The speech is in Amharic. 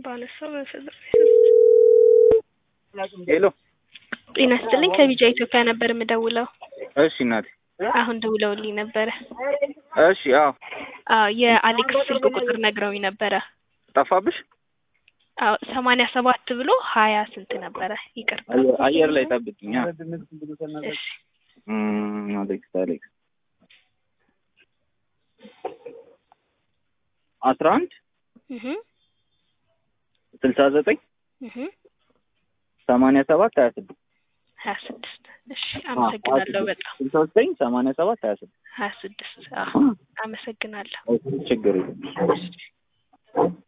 ባነሳው መሰለኝ። ሄሎ ጤና ይስጥልኝ ከቢጃ ኢትዮጵያ ነበር የምደውለው። እሺ እናቴ አሁን ደውለውልኝ ነበረ። እሺ አዎ አዎ የአሌክስ ስልክ ቁጥር ነግረውኝ ነበረ። ጠፋብሽ አዎ ሰማንያ ሰባት ብሎ ሀያ ስንት ነበረ? ይቅርታ። አየር ላይ ጠብቅኝ አ እሺ እም፣ አሌክስ አሌክስ አስራ አንድ እህ ስልሳ ዘጠኝ እህ ሰማንያ ሰባት ሀያ ስድስት ሀያ ስድስት እሺ አመሰግናለሁ በጣም ስልሳ ዘጠኝ ሰማንያ ሰባት ሀያ ስድስት ሀያ ስድስት አዎ አመሰግናለሁ። ችግር የለም። እሺ